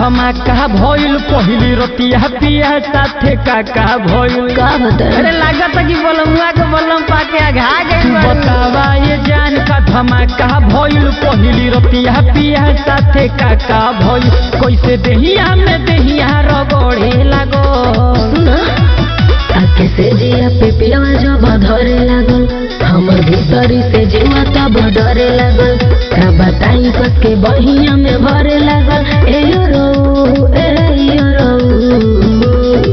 धमाका भइल पहिली रतिया पिया साथे काका भइल का बता अरे लागत कि बलमुआ के बलम पाके आघा गई बतावा ये जान का धमाका भइल पहिली रतिया पिया साथे काका भइल कैसे देहिया में देहिया रगड़े लागो सुना आके से जिया पे पियावा जब धरे लागल हमर भीतरी से जीवा तब डरे लागल का बताई कस के बहिया में भरे लागल ए यो रो ए यो रो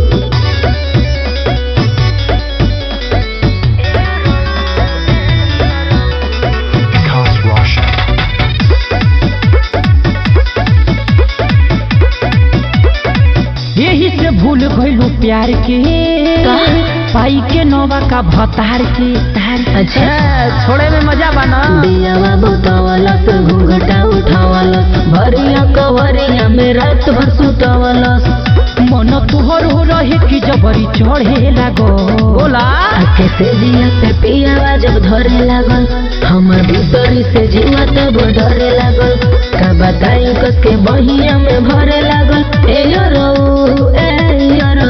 Cast Russia. यही से भूल गइलू प्यार के का? पाई के नौवा का भतार के तार अच्छा छोड़े में मजा बना बियावा बतावलस घूंघटा उठावलस भरिया कवरिया में रात भर सुतावलस मन तुहर हो रहे कि जबरी चढ़े लागो बोला आके से जिया पे पियावा जब धरे लागल हमर भीतरी से जीवा तब डरे लागल का बताई कस के बहिया में भरे लागल ए यो रो ए यो रो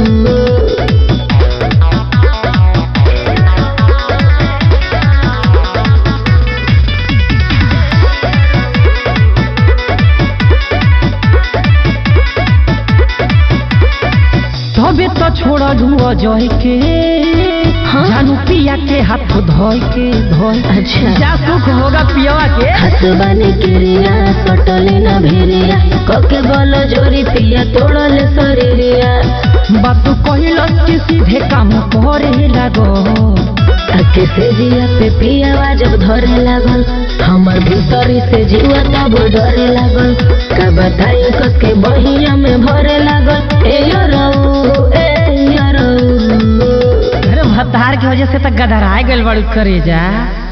तबे तो छोड़लू अजय के हाँ? जानू पिया के हाथ धोय के धोय अच्छा क्या सुख होगा पियवा के हसबाने किरिया सटले न भेरिया कके बल जोरी पिया तोड़ले शरीरिया बात कहिल कि सीधे काम करे लागो आके से जिया पे पियावा जब धरे लागल हमर भीतरी से जीवा तब डरे लागल का बताई कस के बहिया में भरे लागल ए यो रो ए यो रो अरे भतार की वजह से तो गदराए गइल बड़ू करे जा